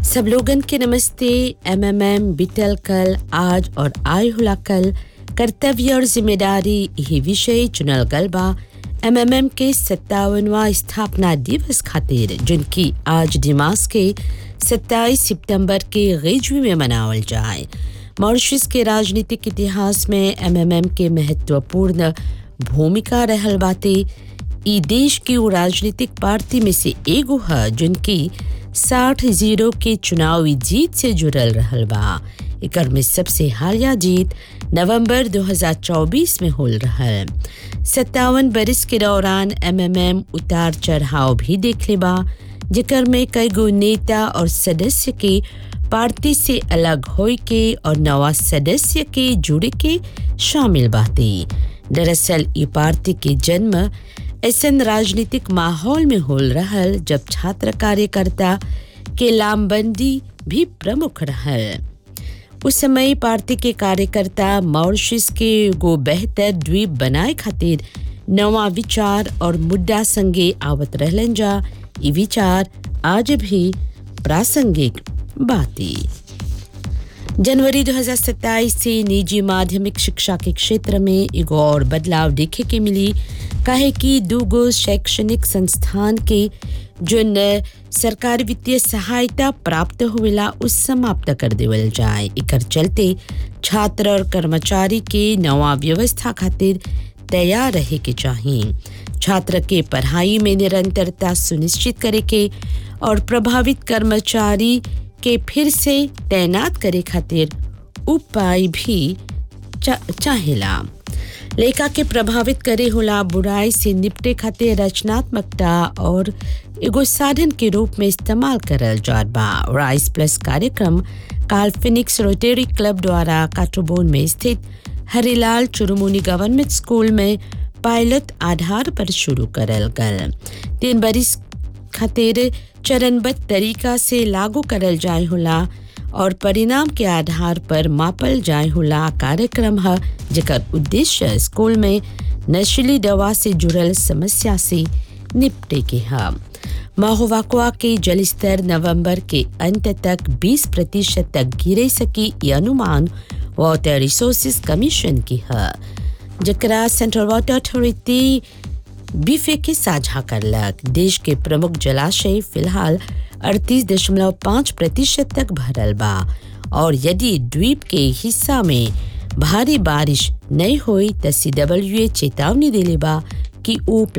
सब लोगन के नमस्ते एमएमएम बीतल कल आज और आय हुला कल कर्तव्य और जिम्मेदारी यही विषय चुनल गल बा एमएमएम के सत्तावनवा स्थापना दिवस खातिर जिनकी आज दिमाग के 27 सितंबर के गैजवी में मनावल जाए मॉरिशस के राजनीतिक इतिहास में एमएमएम के महत्वपूर्ण भूमिका रहल बाते ई देश की वो राजनीतिक पार्टी में से एगो है जिनकी साठ जीरो के चुनावी जीत से जुड़ल रहल बा एकर में सबसे हालिया जीत नवंबर 2024 में होल रहल सत्तावन बरिस के दौरान एमएमएम उतार चढ़ाव भी देख ले बा जेकर में कई गो नेता और सदस्य के पार्टी से अलग होए के और नवा सदस्य के जुड़े के शामिल बाते दरअसल ई पार्टी के जन्म ऐसन राजनीतिक माहौल में होल रहल जब छात्र कार्यकर्ता के लामबंदी भी प्रमुख रहल उस समय पार्टी के कार्यकर्ता मॉरिशस के गो बेहतर द्वीप बनाए खातिर नवा विचार और मुद्दा संगे आवत रहलन जा ई विचार आज भी प्रासंगिक बाती जनवरी 2027 से निजी माध्यमिक शिक्षा के क्षेत्र में एगो और बदलाव देखे के मिली काहे कि दूगो शैक्षणिक संस्थान के जो न सरकारी वित्तीय सहायता प्राप्त होवेला उस समाप्त कर देवल जाए एकर चलते छात्र और कर्मचारी के नवा व्यवस्था खातिर तैयार रहे के चाहिए छात्र के पढ़ाई में निरंतरता सुनिश्चित करे के और प्रभावित कर्मचारी के फिर से तैनात करे खातिर उपाय भी चा, चाहेला लेखा के प्रभावित करे होला बुराई से निपटे खातिर रचनात्मकता और एगो साधन के रूप में इस्तेमाल करल जात बा राइस प्लस कार्यक्रम काल फिनिक्स रोटेरी क्लब द्वारा काटोबोन में स्थित हरिलाल चुरुमुनी गवर्नमेंट स्कूल में पायलट आधार पर शुरू करल गल तीन बरिस खातिर चरणबद्ध तरीका से लागू करल जाए होला और परिणाम के आधार पर मापल जाए होला कार्यक्रम है जेकर उद्देश्य स्कूल में नशीली दवा से जुड़ल समस्या से निपटे के है महोवाकुआ के जलस्तर नवंबर के अंत तक 20 प्रतिशत तक गिरे सकी ये अनुमान वाटर रिसोर्सेज कमीशन की है जकरा सेंट्रल वाटर अथॉरिटी बीफे के साझा करलक देश के प्रमुख जलाशय फिलहाल 38.5 प्रतिशत तक भरल बा और यदि द्वीप के हिस्सा में भारी बारिश नहीं हुई तो सी चेतावनी दिले बा कि ऊ